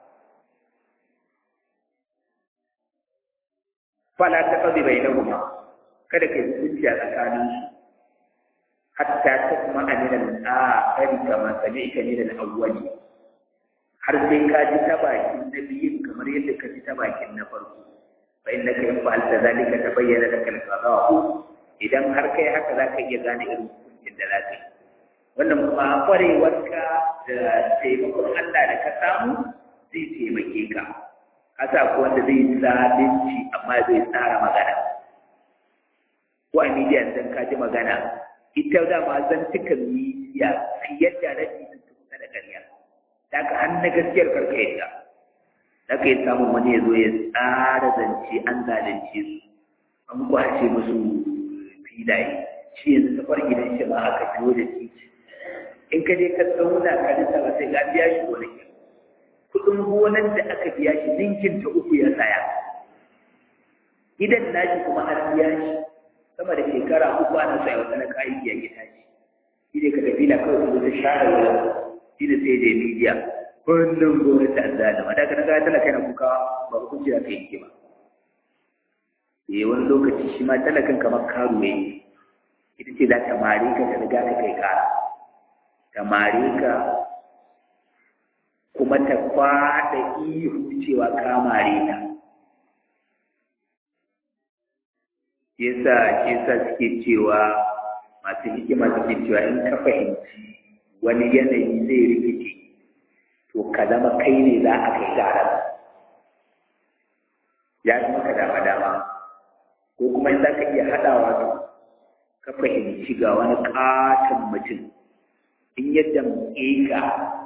fala ta qadi bainahuma kada kai hukunci a tsakanin su hatta tasma min al-akhir kama sami'ta min al-awwali har sai ka ji ta bakin na biyun kamar yadda ka ji ta bakin na farko fa innaka in fa'alta zalika tabayyana laka al-qada'u idan har kai haka zaka iya gane irin hukuncin da za ka yi wannan kuma kwarewarka da taimakon Allah da ka samu zai taimake ka kasa ko wanda zai zalunci amma zai tsara magana ko a media dan ka ji magana ita da ma zan tuka media fiye da rabi sun kusa da ƙarya da ka an na gaskiyar karka yadda da ka yi samun wani ya zo ya tsara zance an zalunce su an kwace musu filaye shi yanzu safar gidan shi ma aka biyo da titi in ka je ka zauna ka rasa ba sai ka biya shi gonaki kuɗin gonan da aka biya shi ninkin ta uku ya saya gidan nashi kuma an biya shi sama da shekara uku ana sa wata na kayan biya ya tashi shi ne ka tafi na kawai su ta share wurin shi da sai da media kullum gwamnati an zada ma daga na gaya talaka yana kuka ba hukunci da ka yi ba eh wani lokaci shi ma talakan kamar karuwa ita ce za ta mare ka ta riga ka kai kara ta mare ka kuma ta kwada ihu cewa ka mare ta yasa yasa suke cewa masu hikima suke cewa in ka fahimci wani yanayi zai rikice to ka zama kai ne za a kai garar ya fi maka dama dama ko kuma in za ka iya haɗawa to ka fahimci ga wani ƙaton mutum in yadda ka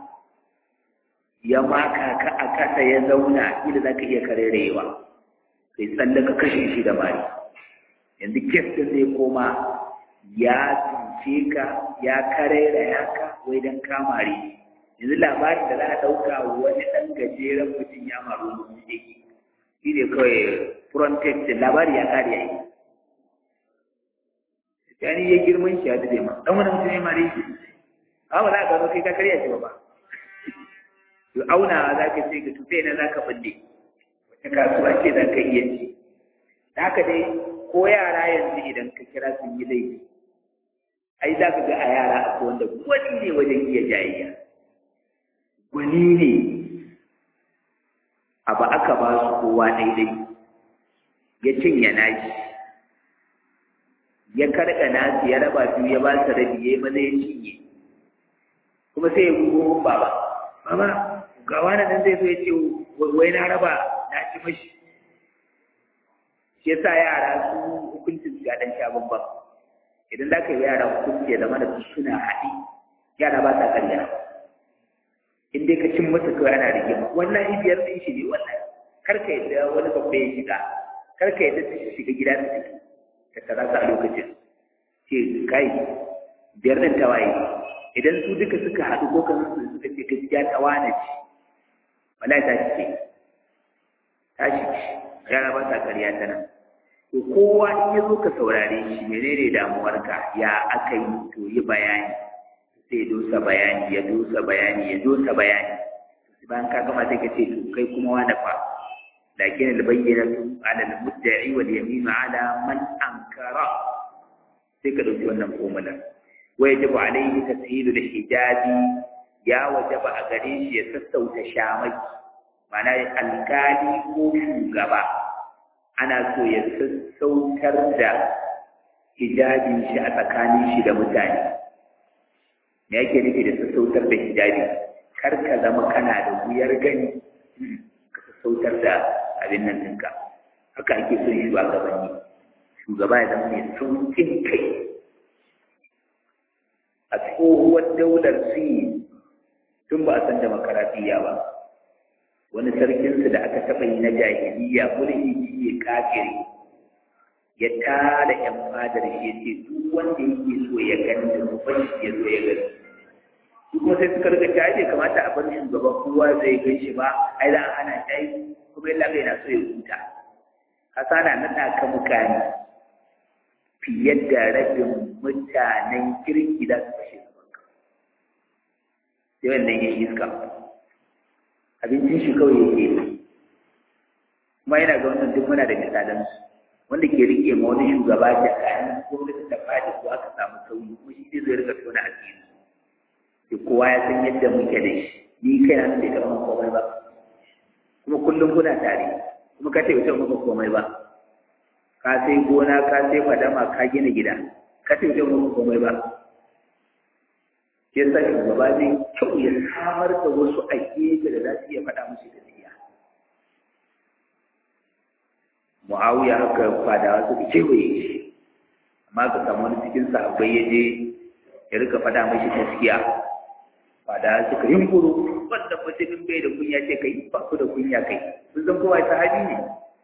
ya maka ka a kasa ya zauna ila za ka iya karerewa kai tsalle ka kashe shi da mari yanzu kes ɗin zai koma ya tsince ka ya karera ya ka wai don kamare yanzu labarin da za a ɗauka wani ɗan gajeren mutum ya maru wani shi shi ne kawai frontex labari ya kare yayi yani ya girman shi ya dade ma dan wani mutum ya mare shi amma za ka zo kai ka karya shi ba to auna za ka ce ga tufe na za ka balle wata kasuwa ce za ka iya ci da haka dai ko yara yanzu idan ka kira sun yi laifi ai za ka ga a yara akwai wanda gwani ne wajen iya jayayya gwani ne abu aka ba su kowa daidai ya cinye nashi ya karɓa nasu ya raba biyu ya ba su rabi ya yi maza ya cinye kuma sai ya gugu baba baba ga wani nan zai zo ya ce wai na raba na ci mashi shi ya sa yara su hukuncin su ga ɗan sha bambam idan za ka yi yara hukunci ya zama da su suna haɗi yara ba sa ƙarya in dai ka cin masa kawai ana rigima wannan biyar ɗin shi ne wannan kar ka yadda wani babba ya shiga kar ka yadda ta shiga gida ta fito ka tara su a lokacin ce kai biyar ɗin ta waye idan su duka suka haɗu ko kan su suka ce gaskiya ta wane ce wala ta ce ta ce yara ba sa ƙarya ta nan to kowa in ya zo ka saurare shi menene damuwarka ya aka yi to yi bayani sai dosa bayani ya dosa bayani ya dosa bayani bayan ka gama sai ka ce to kai kuma wani fa lakin albayyinatu ala almudda'i wal yamin ala man ankara sai ka dauki wannan formula wa yajibu alayhi tashilu hijabi ya wajaba a gare shi ya sassauta shamaki ma'ana alkali ko shugaba ana so ya sassautar da hijabin shi a tsakanin shi da mutane me yake nufi da sassautar da hijabi kar ka zama kana da wuyar gani ka sassautar da abin nan ɗinka haka ake son shugabanni shugaba ya zama mai sauƙin kai a tsohuwar daular sin tun ba a san demokaratiyya ba wani sarkinsu da aka taɓa yi na jahiliya mulki ya kafiri ya tara ‘yan fadar shi ya ce duk wanda yake so ya gani da babban shi ya zo ya gani su kuma sai suka riga ta ce kamata a bar shugaban kowa zai gan shi ba ai za a hana shi kuma yalla bai na so ya huta kasa na naɗa ka mukami fiye da rabin mutanen kirki za su fashe gaban ka sai wannan ya iska abincin shi kawai yake kuma yana ga wannan duk muna da misalansu wanda ke rike ma wani shugaba da kayan gwamnati da fadi ko aka samu sauyi kuma shi zai rika tona asiri sai kowa ya san yadda muke da shi ni kai na bai taɓa komai ba kuma kullum kuna tare kuma ka ce bai taɓa komai ba ka sai gona ka sai fadama ka gina gida ka ce bai taɓa komai ba ya sa shugaba zai kyau ya samar da wasu a gefe da za su iya faɗa musu gaskiya mu'awiya haka fadawa suka kewaye shi amma ka samu wani cikin sahabbai ya je ya rika faɗa mashi gaskiya fadawa suka yi kuro wanda mutumin bai da kunya ce kai ba ku da kunya kai kun san kowa sahabi ne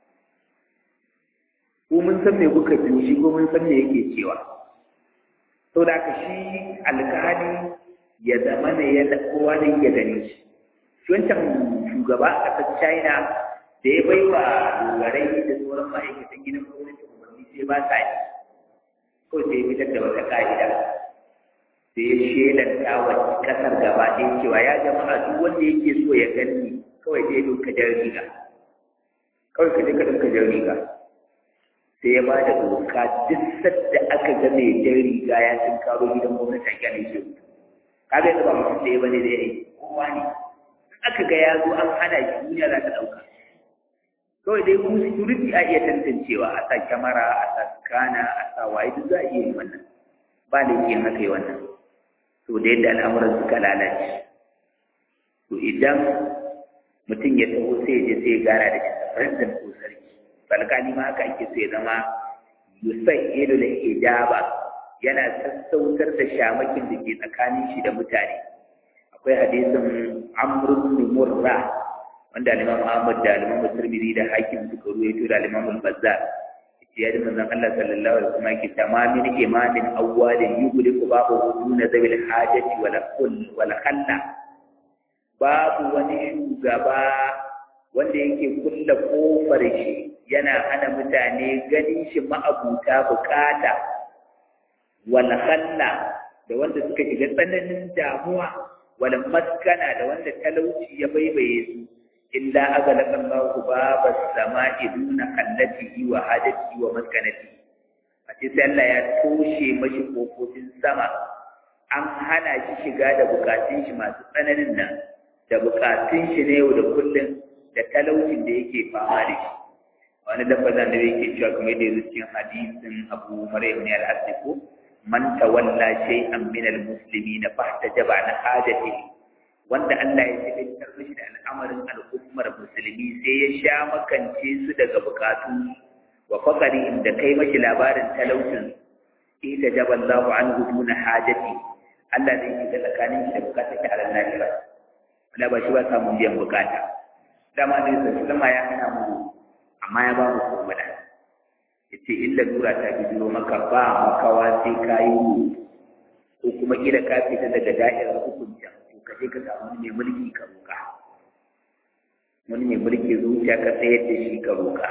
ko mun san me kuka biyo shi ko mun san me yake cewa sau da ka shi alkali ya zama ne ya kowa ne ya gani shi shi wancan shugaba a ƙasar china da ya bai wa dogarai da sauran ma'aikatan gidan gwamnati umarni sai ba sa yi ko sai fitar da wata ka'ida sai ya shelanta wa ƙasar gaba ɗaya cewa ya jama'a duk wanda yake so ya gani kawai sai ya ka jar riga kawai ka je ka ɗauka jar riga sai ya ba da doka duk sadda aka ga mai jan riga ya cin karo gidan gwamnati a gane shi kaga yanzu ba mutum da ya bane da ya yi kowa ne aka ga ya zo an hana shi duniya za ta ɗauka kawai dai kuma security a iya tantancewa a sa kyamara a sa kana a sa waye duk za a iya yi wannan ba laifin haka yi wannan to da yadda al'amuran suka lalace to idan mutum ya taho sai ya je sai ya gana da shi president ko sarki alƙali ma haka ake so ya zama yusayyidu da ijaba yana sassautar da shamakin da ke tsakanin shi da mutane akwai hadisin amr ibn murra wanda al-imam Ahmad da al-imam Tirmidhi da Hakim suka ruwaito da al-imam al-Bazzar ya ji manzon Allah sallallahu alaihi wasallam yake tamamin imamin awwalin yughliqu babu duna zabil hajati wala kull wala khalla babu wani shugaba wanda yake kulla kofar shi yana hana mutane ganin shi ma'abuta bukata wal khalla da wanda suka shiga tsananin damuwa wal maskana da wanda talauci ya baibaye su illa agalaqa Allahu baba samai duna khallatihi wa hajatihi wa maskanatihi a ce sai Allah ya toshe mashi kofofin sama an hana shi shiga da bukatun shi masu tsananin nan da bukatun shi na yau da kullum da talaucin da yake fama da shi wani lafazan da yake cewa kuma da yanzu cikin hadisin abu maryam ne al-hasiku man tawalla shay'an min al-muslimin fahtajaba an hajatihi wanda Allah ya tabbatar mishi da al'amarin al'ummar musulmi sai ya sha makance su daga bukatu wa faqari inda kai mashi labarin talaucin ita jaba Allahu anhu duna hajati Allah zai shiga tsakanin shi da bukatar ki a ranar lahira wala ba shi ba samun biyan bukata dama ne sallama ya hana mu amma ya ba mu komai ya ce illa lura ta bijiro maka ba makawa sai ka yi ko kuma kila ka fita daga da'irar hukuncin to ka je ka samu wani mai mulki ka roƙa wani mai mulki zuciya ka tsayar da shi ka roƙa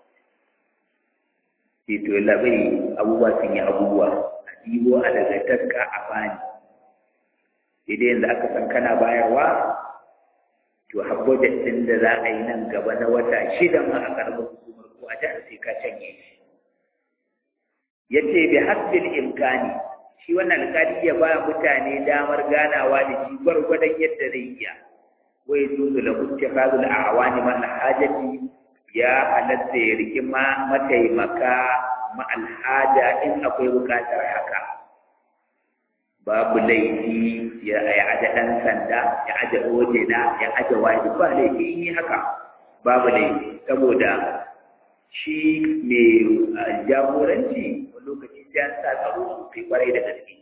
sai to yalla bai abubuwa sun yi abubuwa a ɗibo a daga taska a bani sai dai yanzu aka san kana bayarwa to habbajet ɗin da za a yi nan gaba na wata shida ma a ƙarfin hukumar ko a jihar sai ka canye shi ya ce bi hasbil imkani shi wannan alƙali ya ba mutane damar ganawa da shi gwargwadon yadda zai iya wa ya zuzu la hujja fazul a'wani ma alhajati ya halatta ya riki ma mataimaka ma alhaja in akwai buƙatar haka babu laifi ya aje ɗan sanda ya aje ojena ya aje wani ba laifi in yi haka babu laifi saboda shi mai jagoranci wani lokaci sai an sa tsaro sosai kwarai da gaske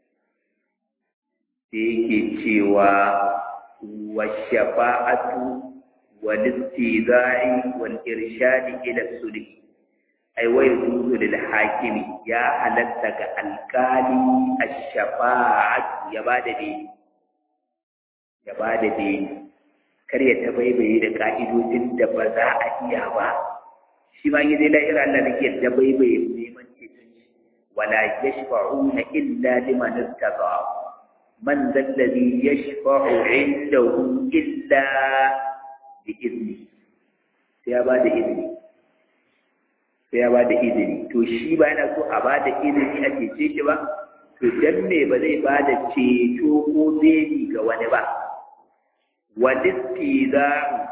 sai yake cewa wa shafa'atu wal istizai wal irshadi ila sulhi ai wai zuzu lil hakimi ya halatta ga alkali ash-shafa'at ya bada dai ya bada dai kar ya tabaibaye da ka'idodin da ba za a iya ba shi ma yi dai lahira Allah nake tabaibaye neman ceton shi wala yashfa'una illa liman irtada man alladhi yashfa'u 'indahu illa bi izni sai ya bada izini sai ya ba da izini to shi ba yana so a ba da izini a cece shi ba to dan me ba zai ba da ceto ko beli ga wani ba walisti za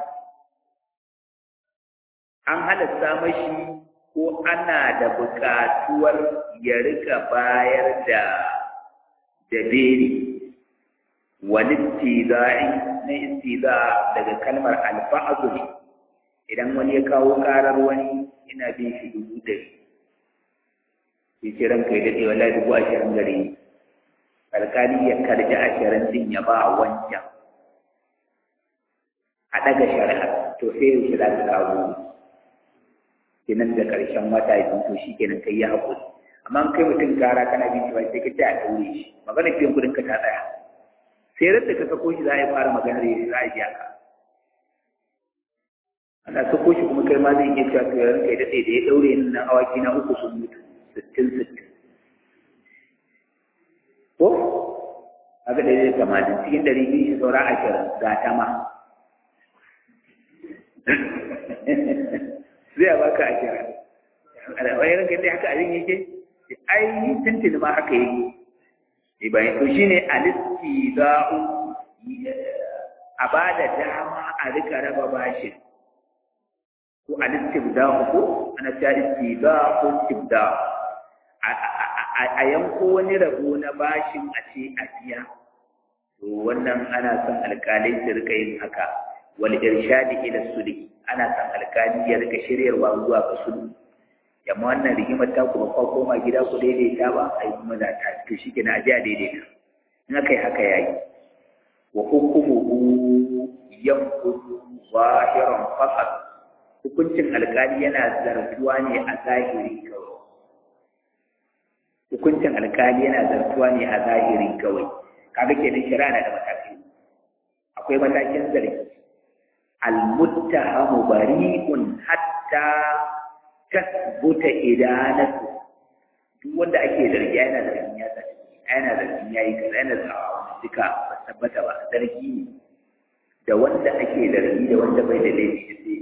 an halatta mashi ko ana da buƙatuwar ya rika bayar da da beli wani istiza'i na istiza daga kalmar alfa'azu ne idan wani ya kawo karar wani ina bin shi dubu ɗari sai ce ranka ya daɗe wallahi dubu ashirin gare ni alkali ya karji ashirin din ya ba wancan a ɗaga shari'a to sai yaushe za ka kawo kenan da ƙarshen wata biyu to shi kenan kai ya haƙuri amma kai mutum kara kana bin shi ba sai ka ce a ɗaure shi maganar biyan kuɗin ka ta tsaya sai ran da ka sako shi za a yi fara maganar ya za a biya ka ana sako shi kuma kai ma zai iya cewa to yaran kai daɗe da ya ɗaure ni nan awaki na uku sun mutu sittin sittin ko haka da zai tamanin cikin ɗari biyu shi saura ashirin ga ta ma zai baka ashirin wani ranka dai haka abin yake ai tuntuni ma haka yake bayan to shine alistiza'u a ba da dama a rika raba bashin ko alistibda'u ko ana ta istiza'u ko istibda'u a yanko wani rabo na bashin a ce a biya to wannan ana son alkalai su rika yin haka wal irshadi ila sulhi ana son alkali ya rika shiryarwa zuwa ga sulhu yamma wannan rigimar ta kuma kwa koma gida ku daidaita ba a yi kuma za ta to shi ke na ajiya daidaita in aka yi haka ya yi wa hukumuhu yankudu zahiran faqat hukuncin alkali yana zartuwa ne a zahiri kawai hukuncin alkali yana zartuwa ne a zahiri kawai kaga kenan shari'a na da matakai akwai matakin zargi al-muttahamu bari'un hatta tasbuta idanatu duk wanda ake zargi yana zargin ya zargi yana zargin yayi kaza yana zargin duka ba tabbata ba zargi ne da wanda ake zargi da wanda bai da laifi da sai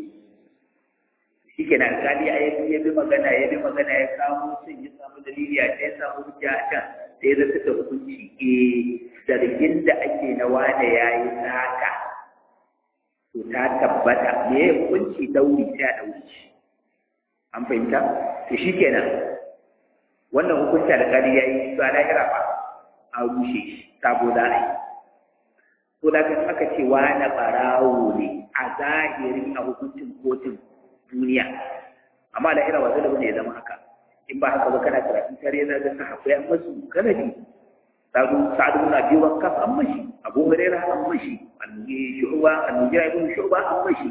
shi ke nan alkali a yi ya bi magana ya bi magana ya kamo sun ya samu dalili a ya samu hujja a can sai ya zata da hukunci eh zargin da ake na wane ya yi sata to ta tabbata me ya hukunci dauri sai a dauri shi an fahimta to shi kenan wannan hukunci alƙali ya yi su a lahira ba a rushe shi sabo za a yi to da kan aka ce wani ɓarawo ne a zahirin a hukuncin kotun duniya amma lahira ba zai da ya zama haka in ba haka ba kana karatun tare na ga sahabbai an masu kanabi sa'adu sa'adu na biyu ban kafa an mashi abu hurairah an mashi annabi shu'ba annabi ibn shu'ba an mashi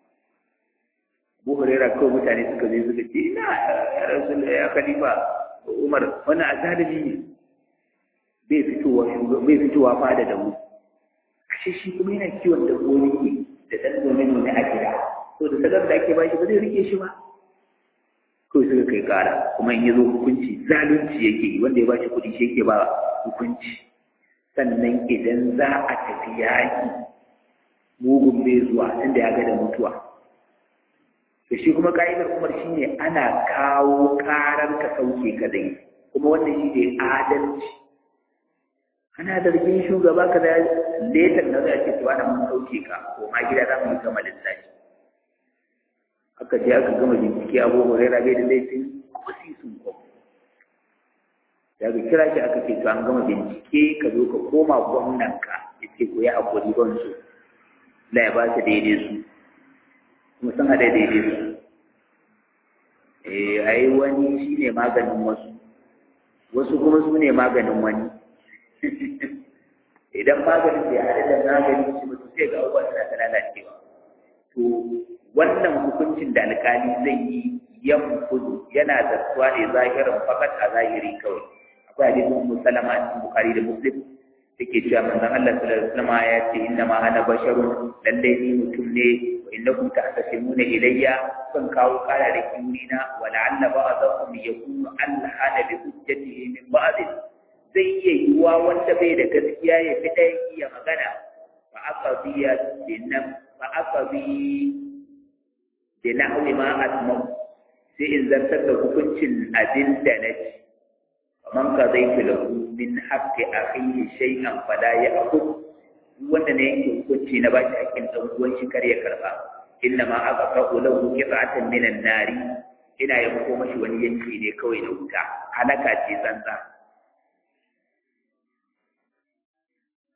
Abu Hurairah kawai mutane suka zai suka ce ina ya rasul ya khalifa Umar wani azalimi ne bai fitowa bai fitowa fada da mu ashe shi kuma yana kiwon dabbobi ne da dan domin ne a gida to da sadar da ake bashi ba zai rike shi ba kawai suka kai kara kuma in yazo hukunci zalunci yake yi wanda ya bashi kuɗi shi yake ba hukunci sannan idan za a tafi yaƙi mugun bai zuwa tunda ya ga da mutuwa to shi kuma ka'idar umar shi ne ana kawo karar ka sauke ka dai kuma wannan shi ne adalci ana zargin shugaba ka da letar da zai ce tuwa mun sauke ka ko ma gida za mu yi gama lissafi aka je aka gama bincike abu huraira bai da laifin ko si sun ko daga kira shi aka ce to an gama bincike ka zo ka koma gwamnanka ya ce ko ya haƙuri ban su la ya ba su daidai su kuma sun haɗa daidai su eh ai wani shi ne maganin wasu wasu kuma su ne maganin wani idan maganin bai haɗa da maganin shi mutu sai ga abubuwa suna ta lalacewa to wannan hukuncin da alkali zai yi yanfudu yana zartuwa ne zahirin fakat a zahiri kawai akwai hadisin ummu salama a cikin bukhari da muslim take cewa manzon Allah sallallahu alaihi wasallam ya ce inna ma ana basharun lalle ni mutum ne wa innakum tahtasimuna ilayya kan kawo kara da kiwina wa la'alla ba'dakum yakunu alhana bi hujjatihi min ba'd zai iya yiwuwa wanda bai da gaskiya ya fi ɗaya iya magana fa aka biya dinnan fa aka bi da na'uwi ma asmau sai in zartar da hukuncin abin da na ci faman ka zai fi lahu min haƙƙi akhihi shay'an fala ya aqul wanda ne yake hukunci na bashi hakkin dan uwan shi kar ya karba inna ma aka fa'u lahu qita'atan min an-nari ina yanko mashi wani yanki ne kawai na wuta halaka ce tsantsa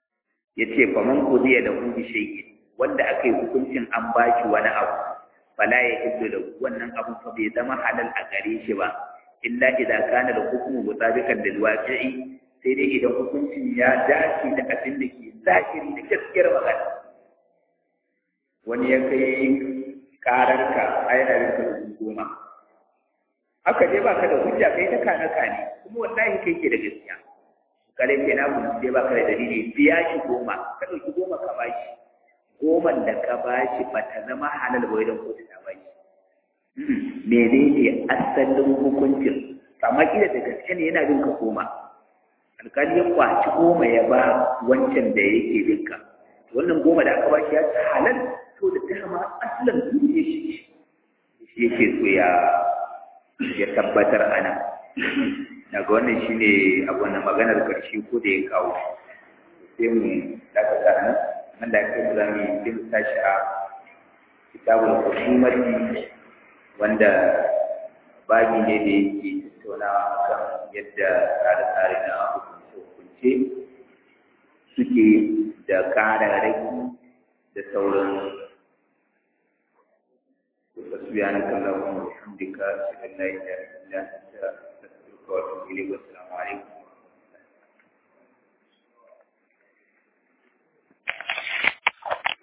yace faman qudiya da hu bi shay'in wanda aka yi hukuncin an bashi wani abu fala ya hiddu da wannan abu fa bai zama halal a gare shi ba illa idan kana da hukumu mutabiqan lil waqi'i sai dai idan hukuncin ya dace da abin da ke zahiri da gaskiyar magana wani ya kai kararka a yana yin ka dubu goma haka dai baka da hujja kai ta kana kane kuma wallahi kai ke da gaskiya kare ke na mun sai baka da dalili biya shi goma ka dauki goma ka bashi goman da ka bashi ba ta zama halal ba idan kotu ta bashi menene asalin hukuncin amma kila da gaske ne yana bin ka goma alkali ya kwaci goma ya ba wancan da yake bin ka wannan goma da aka bashi ya ta halal to da dama asalin duniya shi shi yake so ya ya tabbatar ana daga wannan shine abu na maganar karshe ko da ya kawo sai mu daga nan nan da ake za mu yi sai mu tashi a kitabul hukumati wanda babi ne da yake tattaunawa kan yadda tsare-tsare na hukunce-hukunce suke da ƙararraki da sauran سبحانك اللهم وبحمدك اشهد ان لا اله الا انت استغفرك واتوب اليك والسلام